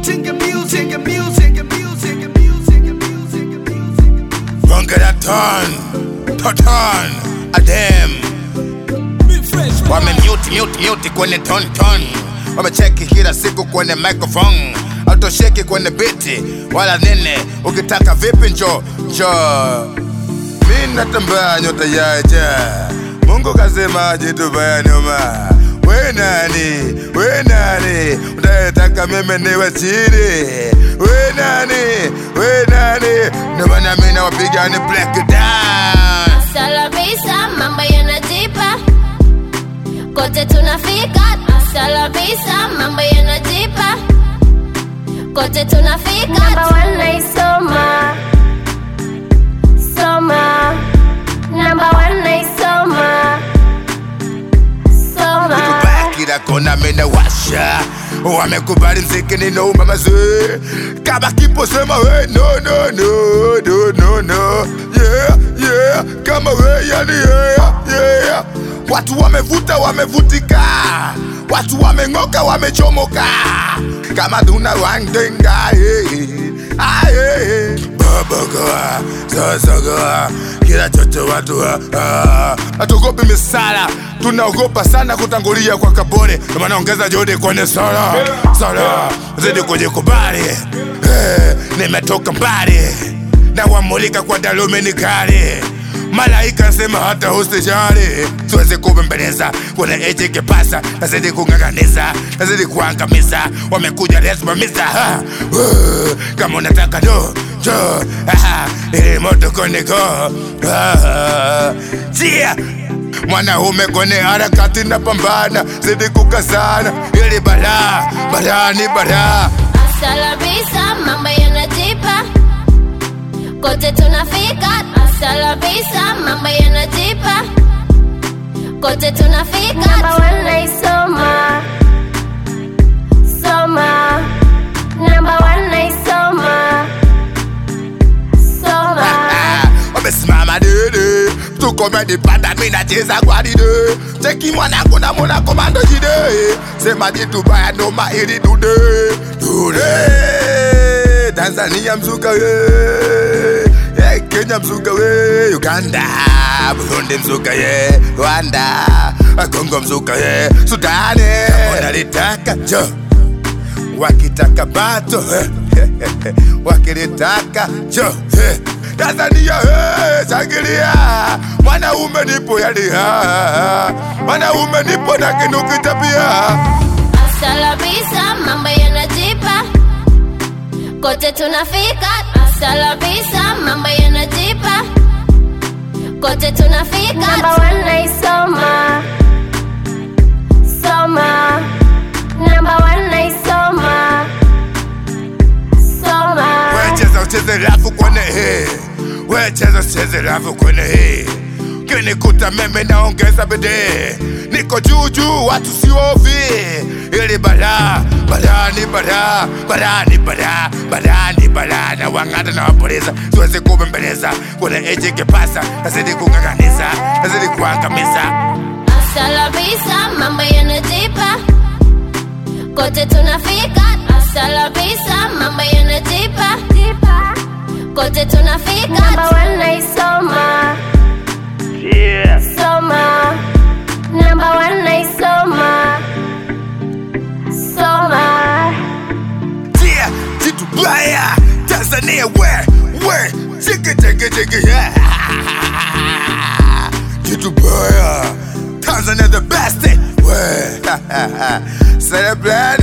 music, music, music, music, music, music, music. Bonge la ton, toton, adem wamemute mute mute kwenye ton ton, wamecheki kila siku kwenye microphone, autosheki kwenye biti wala nene. Ukitaka vipi njo njo, mi natambaa nyota yaja, Mungu kasema jitubaya nyuma. We nani, we nani, unayetaka mimi niwe chini? We nani, we nani, ndio maana mimi nawapiga ni black down. Salabisa, mambo yanajipa kote tunafika. Salabisa, mambo yanajipa kote tunafika. Namba one naisoma soma, namba one naisoma soma. Tubaya kila kona mena washa wamekubali mziki ninauma mazee kama kipo sema we no no no no no no yeah yeah kama we yani yeah yeah watu wamevuta wamevutika watu wameng'oka wamechomoka kama tuna wandenga yeah. aye babagoa sasagoa kila chocho watu ah. hatuogopi misala tunaogopa sana kutangulia kwa kabore Ndio maana ongeza juhudi kwenye sala sala zidi kujikubali eh, nimetoka mbali na wamulika kwa dalumini kali malaika nsema hata usijali siwezi kubembeleza kuna eji kipasa nazidi kung'ang'aniza nazidi kuangamiza wamekuja lesimamiza ha, uh, kama unataka do jo aha, ili moto koniko ah, jia mwanaume kwenye harakati na pambana zidi kukazana ili balaa balaa ni balaa Salabisa, mambo yanajipa kote tunafika. Salabisa, mambo yanajipa kote tunafika. Namba one naisoma soma, namba one naisoma soma. Ah, wamesimama dede tukomedi panda minacheza gwaride cheki mwanangu na mwana komando jide sema jitu baya noma ili dude dude tanzania mzuka we yeah, kenya mzuka we uganda burundi mzuka ye rwanda kongo mzuka ye sudani unalitaka jo wakitaka bato wakilitaka jo Tanzania eh, shangilia mwanaume nipo yaliha mwanaume nipo na kinukita pia Salabisa, mambo yanajipa kote tunafika. Salabisa, mambo yanajipa kote tunafika. Namba one naisoma soma, namba one naisoma soma. wecheza ucheze rafu kwenye hii wecheza ucheze rafu kwenye hii kinikuta meme naongeza bidii niko juu juu watu siovi ili balaa balaa ni balaa balaa ni balaa balaa ni balaa na wang'ata na wapoliza siwezi kubembeleza kuna eji kipasa nazidi kung'ang'aniza nazidi kuangamiza Salabisa, mambo yanajipa kote tunafika. Salabisa, mambo yanajipa kote tunafika. Namba one naisoma yeah. soma, namba one naisoma soma. Yeah, jitu baya Tanzania where where chiki chiki chiki yeah Jitu baya Tanzania the best where Celebrate